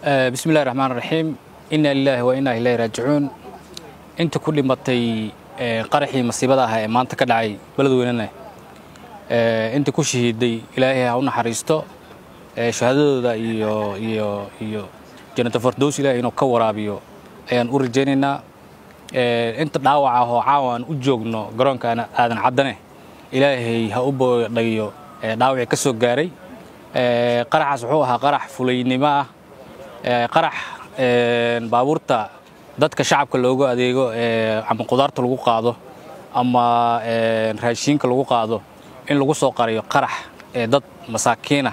bismi illahi raxmaan raxiim inna lilaahi wa innaa ilaahi raajicuun inta ku dhimatay qaraxii masiibada ah ee maanta ka dhacay beledweynena inta ku shahiiday ilaahay ha u naxariisto shahaadadooda iyo iyo iyo janata fardows ilahay inuu ka waraabiyo ayaan u rajaynaynaa inta dhaawac ah oo caawa aan u joogno garoonka aadan caddane ilaahay ha u boodhayo dhaawacii ka soo gaaray qaraxaas wuxuu ahaa qarax fulaynimo ah qarax baabuurta dadka shacabka loogu adeego ama qudaarta lagu qaado ama raashiinka lagu qaado in lagu soo qarayo qarax dad masaakiinah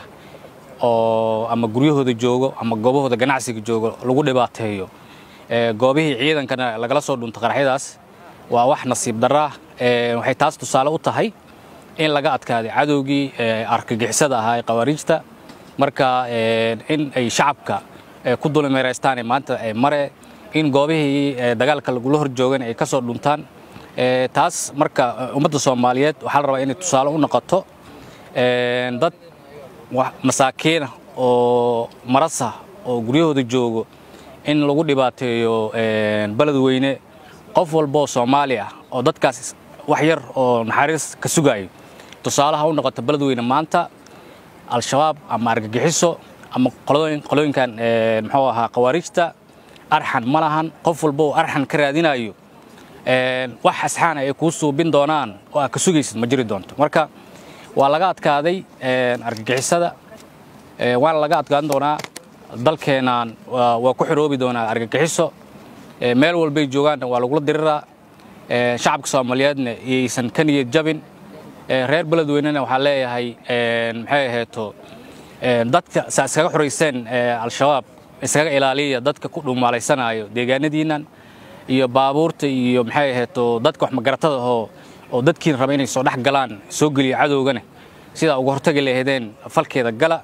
oo ama guryahooda joogo ama goobahooda ganacsiga joogo lagu dhibaateeyo goobihii ciidankana lagala soo dhunto qaraxyadaas waa wax nasiib darraa waxay taas tusaale u tahay in laga adkaaday cadowgii argagixisada ahaa ee khawaariijta marka in ay shacabka ku dulimeeraystaan maanta mare in goobihii dagaalka lagula hor joogan ay ka soo dhuntaan taas marka ummadda soomaaliyeed waxaa la rabaa inay tusaale u noqoto dad masaakiina oo marasa oo guryahooda joogo in lagu dhibaateeyo beledweyne qof walbaoo soomaali ah oo dadkaas wax yar oo naxariis ka sugaayo tusaalaha u noqota beledweyne maanta al-shabaab ama argagixiso ama qolooyinkan muxuu ahaa khawaariijta arxan ma lahan qof walba oo arxan ka raadinayo wax asxaana ay kuu suubin doonaan oo aad ka sugaysid ma jiri doonto marka waa laga adkaaday argagixisada waana laga adkaan doonaa dalkeennan waa ku xiroobi doonaa argagixiso meel walbay joogaanna waa lagula diriraa shacabka soomaaliyeedna iyaysan ka niyad jabin reer beledweynena waxaa leeyahay maxay aheeto dadka saa iskaga xorayseen al-shabaab iskaga ilaaliya dadka ku dhumaalaysanaayo deegaanadiinnan iyo baabuurta iyo maxay aheeto dadka wax magaratada oo oo dadkiina raba inay soo dhex galaan soo geliya cadowgana sidaa uga hortagi lahaydeen falkeeda gala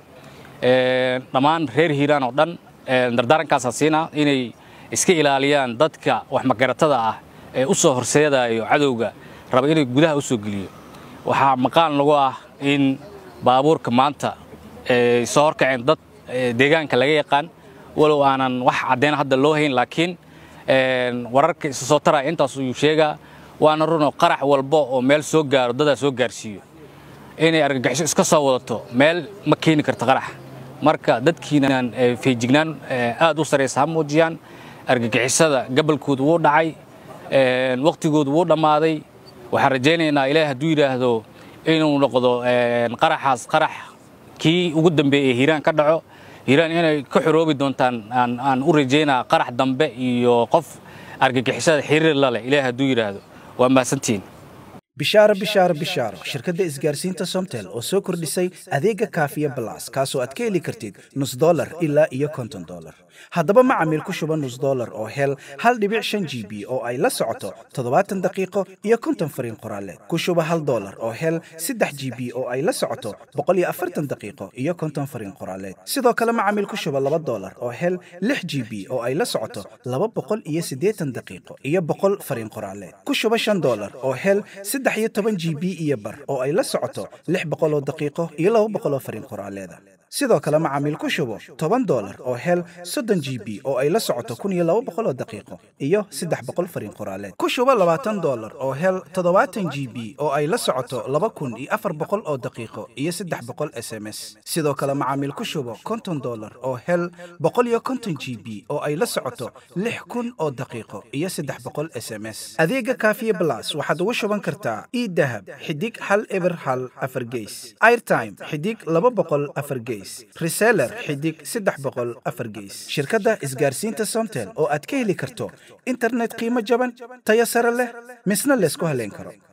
dhammaan reer hiiraan oo dhan dardaarankaasaan siinaa inay iska ilaaliyaan dadka wax magaratada ah ee u soo horseedaayo cadowga raba inay gudaha u soo geliyo waxaa maqaan lagu ah in baabuurka maanta ay soo horkaceen dad deegaanka laga yaqaan walow aanan wax caddeyn hadda loo hayn laakiin wararka isa soo taraya intaas ayuu sheegaa waana runoo qarax walba oo meel soo gaaro dadaa soo gaarsiiyo inay argagixiso iska soo wadato meel ma keeni karta qarax marka dadkiinan feejignaan aad u saraysa ha muujiyaan argagixisada gabalkoodu wuu dhacay wakhtigoodu wuu dhammaaday waxaan rajaynaynaa ilaah hadduu yidhaahdo inuu noqdo qaraxaas qarax kii ugu dambeeyey ee hiiraan ka dhaco hiiraan inay ka xoroobi doontaan aan u rajaynaa qarax dambe iyo qof argagixisada xiriir la leh ilaah hadduu yidhaahdo waa mahadsantihiin bishaaro bishaaro bishaaro shirkadda isgaarsiinta somtel oo soo kordhisay adeega kaafiya balas kaasoo aad ka heli kartid nus dolar ilaa iyo konton dolar haddaba macamiil ku shuba nus dolar oo hel hal dhibic shan g b oo ay la socoto toddobaatan daqiiqo iyo konton fariin qoraaleed ku shuba hal dolar oo hel saddex g b oo ay la socoto boqol iyo afartan daqiiqo iyo konton fariin qoraaleed sidoo kale macamiil ku shuba laba dolar oo hel lix g b oo ay la socoto laba boqol iyo siddeetan daqiiqo iyo boqol fariin qoraaleed ku shuba shan dolar oo hel saddex iyo toban g b iyo bar oo ay la socoto lix boqol oo daqiiqo iyo laba boqol oo fariin qoraaleeda sidoo kale macaamiil ku shubo toban dolar oo hel soddon g b oo ay la socoto kun iyo laba boqol oo daqiiqo iyo saddex boqol fariin qoraaleed ku shubo labaatan dolar oo hel toddobaatan g b oo ay la socoto laba kun iyo afar boqol oo daqiiqo iyo saddex boqol s m s sidoo kale macaamiil ku shubo konton dolar oo hel boqol iyo konton g b oo ay la socoto lix kun oo daqiiqo iyo saddex boqol s m s adeega kaafiye blas waxaad ugu shuban kartaa idahab xidig hal eber hal afar geys airtime xidig laba boqol afar geys reseller xidig saddex boqol afar geys shirkadda isgaarsiinta somtel oo aad ka heli karto internet qiimo jaban tayo sare leh misna laysku haleyn karo